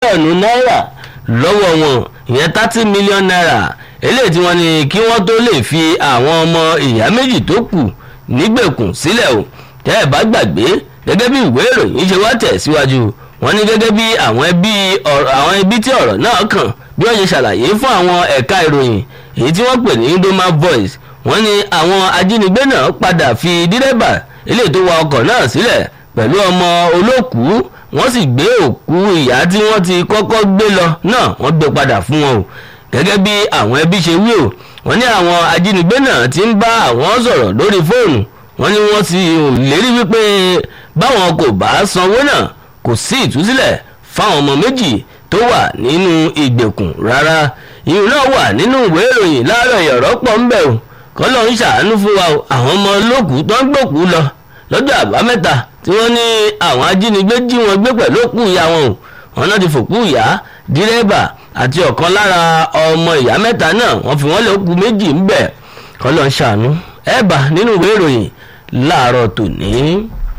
mílíọ̀nù náírà lọ́wọ́ wọn ìyẹn thirty million naira eléyìí tí wọ́n ní kí wọ́n tó lè fi àwọn ọmọ ìyá méjì tó kù nígbèkùn sílẹ̀ o tẹ́ ẹ̀ bá gbàgbé gẹ́gẹ́ bí ìwé ìròyìn ṣe wá tẹ̀ síwájú wọ́n ní gẹ́gẹ́ bí àwọn ẹbí àwọn ẹbí tí ọ̀rọ̀ náà kàn bí wọ́n ṣe ṣàlàyé fún àwọn ẹ̀ka ìròyìn èyí tí wọ́n pè ní Indoma Voice wọ́n ní àwọn ajínigbé náà padà fi dírẹ́bà eléyìí tó wa ọkọ̀ náà sílẹ̀ pẹ̀lú ọmọ olókùú wọ́n sì gbé òkú ìyá tí wọ́n ti kọ́kọ́ gbé lọ náà wọ́n gbé padà fún wọn o gẹ́gẹ́ bí àwọn ẹbí ṣe wí o wọ́n ní àwọn ajínigbé náà ti ń bá àwọn sọ̀rọ̀ lórí fóònù wọ́n ní wọ́n sì lérí wípé báwọn kò bá sanwó náà kò sí ìtúsílẹ̀ fáwọn ọmọ méjì tó wà nínú ìgbèkùn rárá ìyún náà wà nínú ìwé ìròyìn láàárọ̀ ìyọ̀rọ̀ pọ̀ ń bẹ̀ o kọ́lọ́ ń ṣàánú fún wa o àwọn ọmọ olókùú tó ń gbòkú lọ lọ́jọ́ àbámẹ́ta tí wọ́n ní àwọn ajínigbé jí wọn gbé pẹ̀lú òkú ìyá wọn o wọn náà ti fòkú ìyá dírẹ́bà àti ọ̀kan lára ọmọ ìyá mẹ́ta náà wọ́n fi wọ́n lé òkú méjì ń bẹ̀ kọ́lọ́ ń ṣàánú ẹ̀ bá nínú ìwé ìròyìn láàárọ̀ tòní.